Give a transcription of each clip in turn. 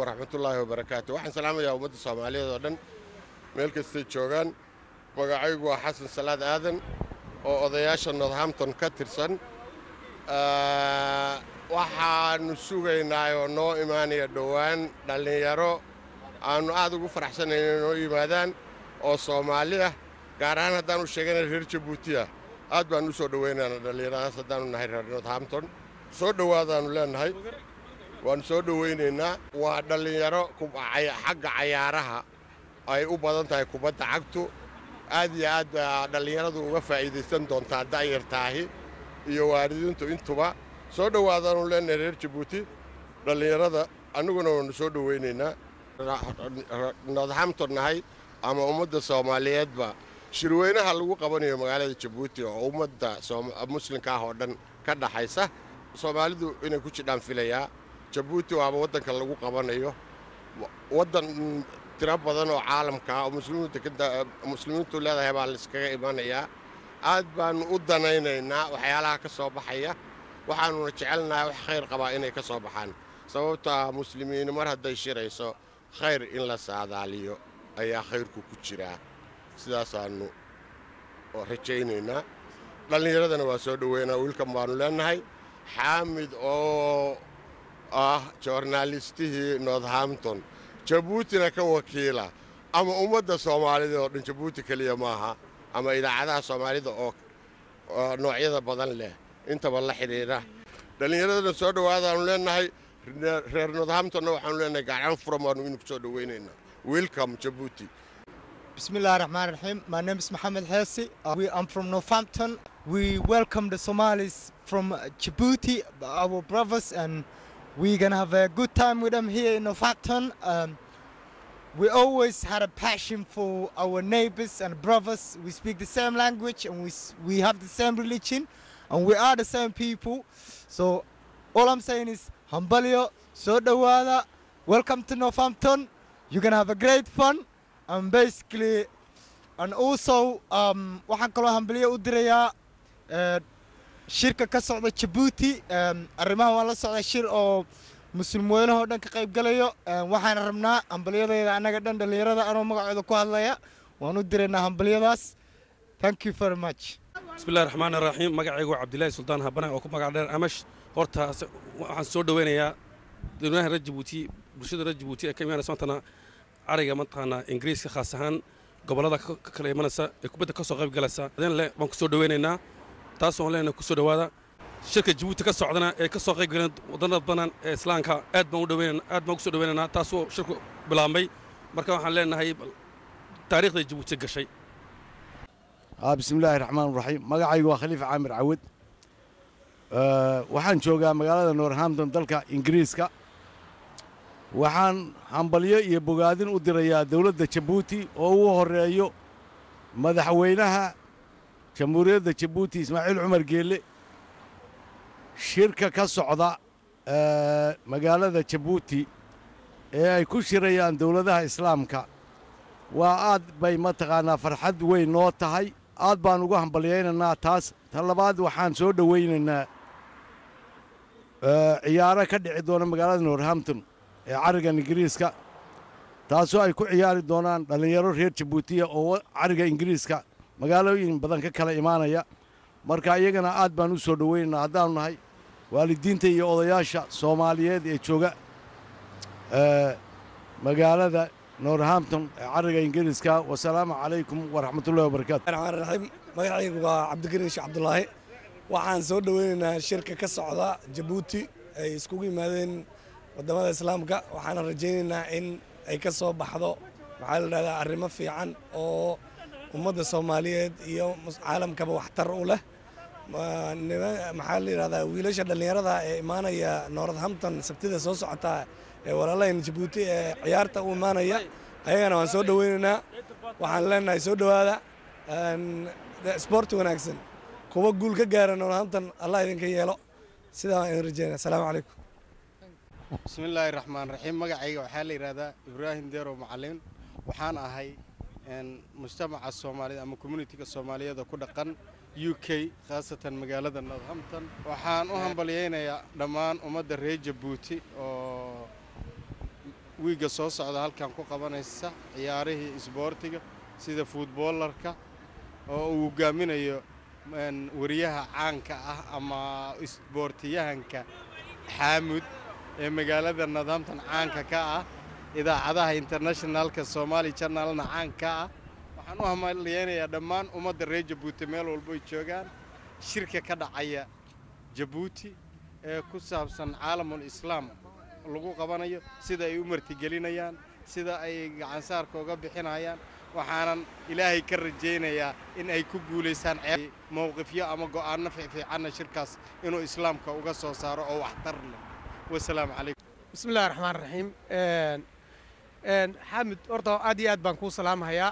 waraxmatullaahi wabarakaatu waxaan salaamayaa ummadda soomaaliyeed oo dhan meel kastay joogaan magacaygu waa xasan salaad aadan oo odayaasha northampton ka tirsan waxaannu sugaynaa oo noo imaanaya dhowaan dhallinyaro aannu aad ugu faraxsanayn inay noo yimaadaan oo soomaali ah gaar ahaan haddaanu sheegana reer jabuuti ah aad baannu u soo dhowaynaynaa dhallinyaradaas haddaannu nahay reer northampton soo dhowaadaannu leennahay waannu soo dhowaynaynaa waa dhallinyaro xagga cayaaraha ay u badan tahay kubadda cagtu aad iyo aad baa dhallinyaradu uga faa'iidaysan doontaa da'yartaahi iyo waalidiintu intuba soo dhowaadaannu leennahay reer jabuuti dhallinyarada annaguna waannu soo dhowaynaynaa northampton nahay ama ummadda soomaaliyeedba shirweynaha lagu qabanayo magaalada jabuuti oo ummadda muslimka ah oo dhan ka dhaxaysa soomaalidu inay ku jidhaan filayaa jabuuti waaba waddanka lagu qabanayo waddan tiro badan oo caalamka ah oo muslimiintu leedahay baa layskaga imanayaa aad baannu u danaynaynaa waxyaalaha ka soo baxaya waxaannuna jecelnahay wax khayr qabaa inay ka soo baxaan sababto ah muslimiin mar hadday shirayso khayr in la saadaaliyo ayaa khayrku ku jiraa sidaasaannu rajaynaynaa dhallinyaradana waa soo dhoweynaa wiilkan baannu leennahay xaamid oo ah joornaalistihii northampton jabuutina ka wakiila ama ummadda soomaalida oo dhan jabuuti keliya maaha ama idaacadaha soomaalida oo noocyada badan leh intaba la xidhiidha dhallinyaradana soo dhowaadaannu leennahay reer northamptonna waxaanu leenahay gacan furan baannu inu ku soo dhowaynaynaa welcome jabuuti Bismillah ar-Rahman ar-Rahim. My name is Mohammed Hersi. Uh, we, I'm from Northampton. We welcome the Somalis from uh, Djibouti, our brothers, and we're gonna have a good time with them here in Northampton. Um, we always had a passion for our neighbors and brothers. We speak the same language and we, s- we have the same religion and we are the same people. So all I'm saying is Hambalio, so dawada, welcome to Northampton. You're gonna have a great fun and basically and also um, waxaan kaloo hambaliyo u dirayaa eh, shirka ka socda Djibouti um, arrimaha waan la socdaa shir oo muslim weynahoo dhan ka qayb galayo um, waxaan rabnaa hambalyadeeda annaga dhan dhallinyarada anoo magacooda ku hadlaya waan u diraynaa hambalyadaas thank you very much bismillahi raxmaani raxiim magacaygu waa cabdilaahi suldaan habane oo ku magac dheer amash horta se- waxaan soo dhoweynayaa dadweynaha reer jabuuti bulshada reer jabuuti ee ka imaanaysa maantana cariga mataqaanaa ingiriiska khaas ahaan gobollada ka ka kala imanaysa ee kubadda ka soo qayb galaysa adin le baan ku soo dhoweynaynaa taasoo leenahay ku soo dhowaada shirka jabuuti ka socdana ee ka soo qayb galeen wadannada badan ee islaamka aad baan u dhoweynaynaa aad baan ku soo dhoweynaynaa taasoo shirku bilaabmay marka waxaan leenahay bal taariikhda jabuuti gashay ah bismillaahi raxmaan raxiim magacaygu waa khaliif caamir cawad Eh, waxaan joogaa magaalada northampton dalka ingiriiska waxaan hambalyo iyo bogaadin u dirayaa dowladda jabuuti oo ugu horeeyo madaxweynaha jamhuuriyadda jabuuti ismaaciil cumar geelle shirka ka socda eh, magaalada jabuuti ee ay ku shirayaan dowladaha islaamka waa aad bay mataqaanaa farxad weyn noo tahay aad baan ugu hambalyaynaynaa taas ta labaad waxaan soo dhowaynaynaa eh, ciyaaro ka dhici doona magaalada northampton ee carigan ingiriiska taasoo ay ku ciyaari doonaan dhallinyaro reer jabuutiya oo wa- cariga ingiriiska magaalooyin badan ka kala imaanaya marka iyagana aad baan u soo dhowaynaynaa haddaanu nahay waalidiinta iyo odayaasha soomaaliyeed ee jooga eh, magaalada northampton ee cariga ingiriiska wasalaamu calaykum waraxmatullahi wabarakaatu raxmaan raxiim magacaygu waa cabdikariin sheekh cabdulaahi waxaan soo dhoweynaynaa shirka ka socda jabuuti ay iskugu yimaadeen wadamada islaamka waxaana rajaynaynaa in ay ka soo baxdo maxaa la dhahdaa arrimo fiican oo ummadda soomaaliyeed iyo mus- caalamkaba waxtar u leh Ma- nima- maxaa la yidhahdaa wiilasha dhallinyarada ee imaanaya northampton sabtida soo socota ee walaalahan jabuuti ee ciyaarta u imaanaya ayagana waan soo dhoweynaynaa waxaan leenahay soo dhowaada een, de- isboorti wanaagsan kuwa guul ka gaara northampton allah idinka yeelo sidaa waan idin rajeynaya asalaamu calaykum bismillaahi raxmaan raxiim magacayga waxaa la yidhahdaa ibraahim deerow macalin waxaan ahay een, mujtamaca soomaaliyed ama communitiga soomaaliyeed oo ku dhaqan u k khaasatan magaalada northampton waxaan u hambalyaynayaa dhammaan ummadda reer jabuuti oo wiigga soo socda halkan ku qabanaysa ciyaarihii isboortiga sida fuutboolarka oo uu hogaaminayo wariyaha caanka ah ama isboortiyahanka xaamud ee magaalada nadaamtan caanka ka ah idaacadaha internationalka somaali janalna caanka ah waxaan u hamaliyeynayaa dhammaan ummadda reer jabuuti meel walbo ay joogaan shirka ka dhacaya jabuuti ee ku saabsan caalamul islaam lagu qabanayo sida ay u martigelinayaan sida ay gacansaarka uga bixinayaan waxaanan ilaahay ka rajaynayaa in ay ku guulaystaan mowqifyo ama go'aanno fiicanna shirkaas inuu islaamka uga soo saaro oo waxtar leh wasalaamu calaykum bismi illahi raxmaan raxiim xaamid horta aad iyo aad baan kuu salaamahayaa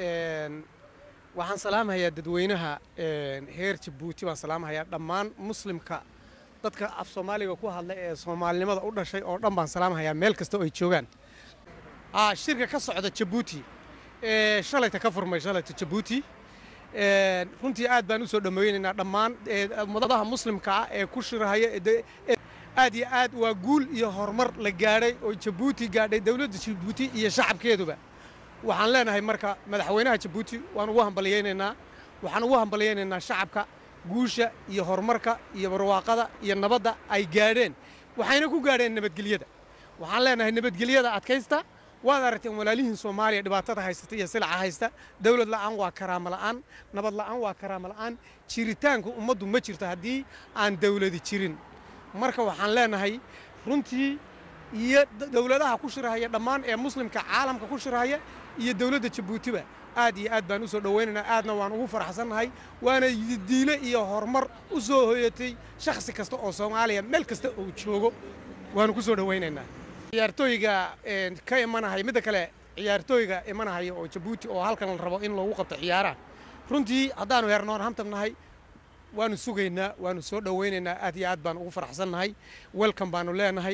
waxaan salaamahayaa dadweynaha heer jabuuti baan salaamahayaa dhammaan muslimka dadka af soomaaliga ku hadla ee soomaalinimada u dhashay oo dhan baan salaamahayaa meel kasta oo ay joogaan shirka ka socda jabuuti shalayta ka furmay shalayta jabuuti runtii aad baan u soo dhammaynaynaa dhammaan ummadaha muslimka ah ee ku shirahaya aad iyo aad waa guul iyo horumar la gaadhay oo jabuuti gaadhay dowladda jabuuti iyo shacabkeeduba waxaan leenahay marka madaxweynaha jabuuti waan ugu hambalyaynaynaa waxaan ugu hambalyaynaynaa shacabka guusha iyo horumarka iyo barwaaqada iyo nabadda ay gaadheen waxayna ku gaadheen nabadgelyada waxaan leenahay nabadgelyada adkaysta waad aragteen walaalihiin soomaaliya dhibaatada haysata iyo silaca haysta dowlad la'aan waa karaamo la'aan nabad la'aan waa karaamo la'aan jiritaanka ummaddu ma jirto haddii aan dowladi jirin marka waxaan leenahay runtii iyo dowladaha ku shirahaya dhammaan ee muslimka caalamka ku shirahaya iyo dowladda jabuutiba aad iyo aad baan u soo dhowaynaynaa aadna waan ugu faraxsannahay waana diile iyo horumar u soo hoyatay shakhsi kasta oo soomaaliya meel kasta uu joogo waanu ku soo dhowaynaynaa ciyaartooyga ka imanahaya midda kale ciyaartooyga imanahaya oo jabuuti oo halkan la rabo in loogu qabto ciyaaraha runtii haddaanu heer noorhampton nahay waanu sugaynaa waanu soo dhowaynaynaa aad iyo aad baan ugu faraxsannahay welcome baanu leenahay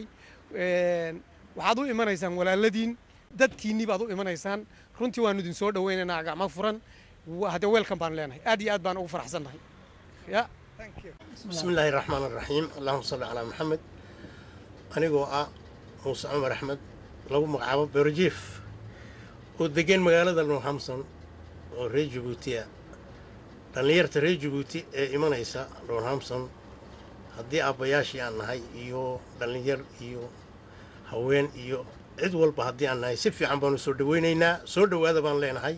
waxaad u imanaysaan walaaladiin dadkiinnii baad u imanaysaan runtii waanu idin soo dhowaynaynaa gacmo furan haddee welcome baanu leenahay aad iyo aad baan ugu faraxsannahay ya بسم الله الرحمن الرحيم اللهم صل على محمد anigoo ah muuse cumar axmed lagu magacaabo berojief oo degan magaalada northampton oo reer jabuuti ah dhallinyarta reer jabuuti ee imanaysa northampton haddii aabbayaashii aan nahay iyo dhallinyar iyo haween iyo cid walba haddii aan nahay si fiican baanu soo dhowaynaynaa soo dhowaada baan leenahay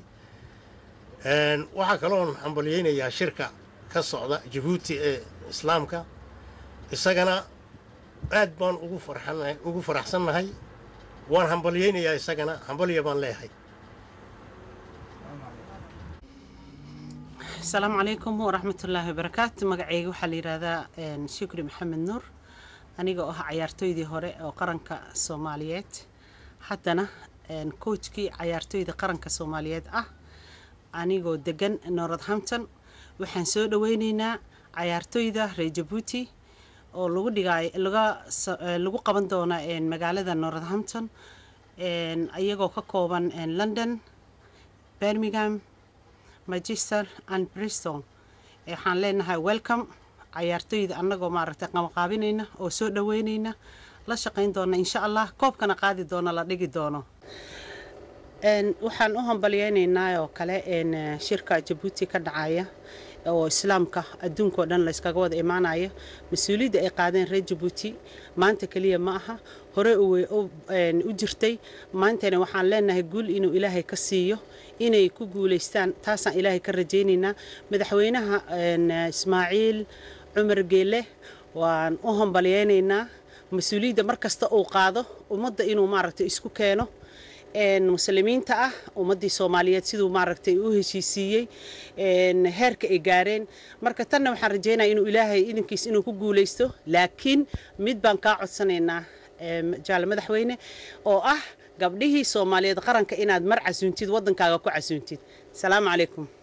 waxaa kaloon hambalyaynayaa shirka ka socda jabuuti ee islaamka isagana aad baan ugu farxanahay ugu faraxsannahay waan hambalyaynayaa isagana hambalya baan leeyahay asalaamu calaykum waraxmatullaahi wabarakaatu magacayga waxaa la yidhaahdaa shukri maxamed nuur aniga oo ah cayaartooydii hore oo qaranka soomaaliyeed haddana coachkii cayaartooyda qaranka soomaaliyeed ah anigoo degan northampton waxaan soo dhoweyneynaa cayaartooyda reer jabuuti oo lagu dhigaay laga lagu qaban doona magaalada northampton iyagoo ka kooban london birmingham manchester and bristol waxaan leenahay welcome cayaartooyda annagoo maaragtay qamaqaabinayna oo soo dhaweynayna la shaqayn doona insha allah koobkana qaadi doona la dhigi doono waxaan u hambalyeynaynaa oo kale shirka jabuuti ka dhacaya oo islaamka adduunka oo dhan layskaga wada imaanayo mas-uuliyadda ay qaadeen reer jabuuti maanta keliya ma aha hore u jirtay maantana waxaan leenahay guul inuu ilaahay ka siiyo inay ku guulaystaan taasaan ilaahay ka rajaynaynaa madaxweynaha ismaaciil cumar geele waan u hambalyeynaynaa mas-uuliyadda mar kasta uu qaado ummadda inuu maaragtay isku keeno muslimiinta ah ummaddii soomaaliyeed siduu maaragtay u heshiisiiyey heerka ay gaareen marka tanna waxaan rajeynaya inuu ilaahay idinkiis inuu ku guulaysto laakiin mid baan kaa codsanaynaa jaale madaxweyne oo ah gabdhihii soomaaliyeed qaranka inaad mar casuuntid waddankaaga ku casuuntid asalaamu calaykum